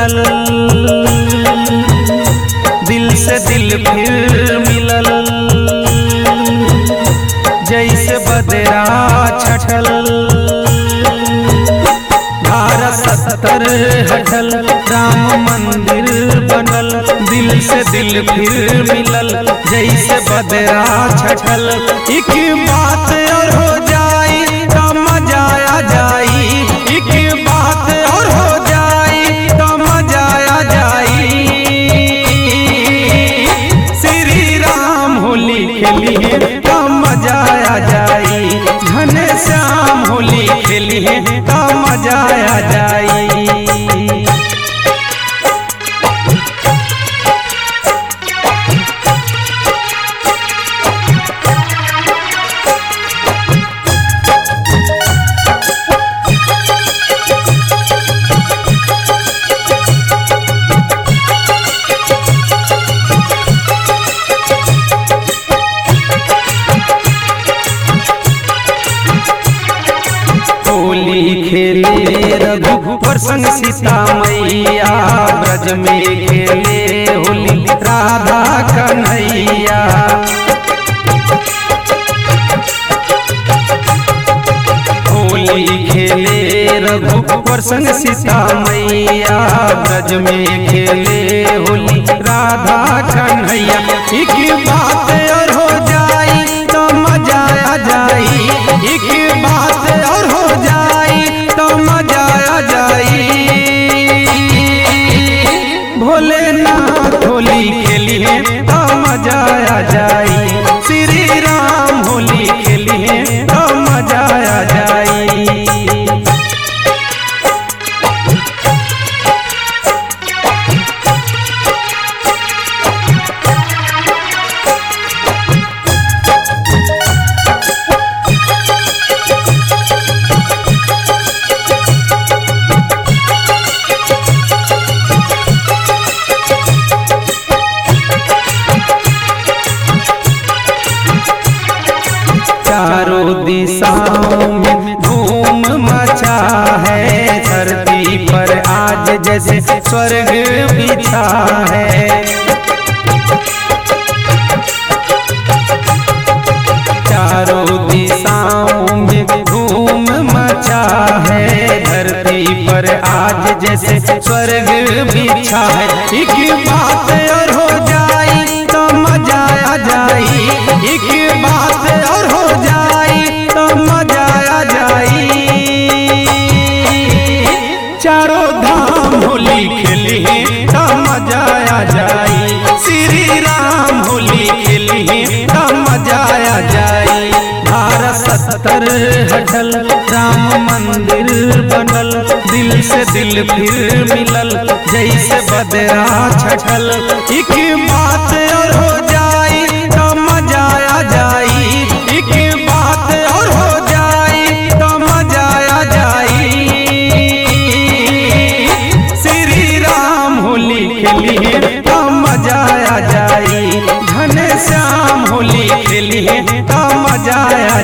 छटल दिल से दिल फिर मिलल जैसे बदरा छटल धारा सत्तर हटल राम मंदिर बनल दिल से दिल फिर मिलल जैसे बदरा छटल एक बात और हो जाई तो मजा आ जाई एक बात और हो जाई तो मजा आ जाई श्री राम होली खेलिए तो मजा आ जाई घने श्याम होली खेलिए तो मजा आ जाई होली खेले रघुवर संग सीता मैया ब्रज में खेले होली राधा कन्हैया होली खेले रघुवर संग सीता मैया ब्रज में खेले होली राधा कन्हैया एक बात और हो जाई तो मजा आ जाई एक बात और हो जाई तो मजा आ जाई भोलेनाथ होली खेलिए तो मजा आ जाई श्री राम होली खेलिए तो मजा आ जाई चारों दिशाओं में धूम मचा है धरती पर आज जैसे स्वर्ग बिछा है चारों दिशाओं में धूम मचा है धरती पर आज जैसे स्वर्ग बिछा है एक बात और हो जाई तो मजा आ जाई एक बात और हो जाई तो मजा आ जाई चारों धाम होली खेली तो मजा आ जाई श्री राम होली खेली तो मजा आ जाई धारा सत्तर हटल राम मंदिर बनल दिल से दिल फिर मिलल जैसे बदरा छटल एक बात और हो जाई तो मजा आ जाई एक बात और हो जाई तो मजा आ जाई श्री राम होली खेलिए तो मजा आ जाई घने श्याम होली खेलिए तो मजा आ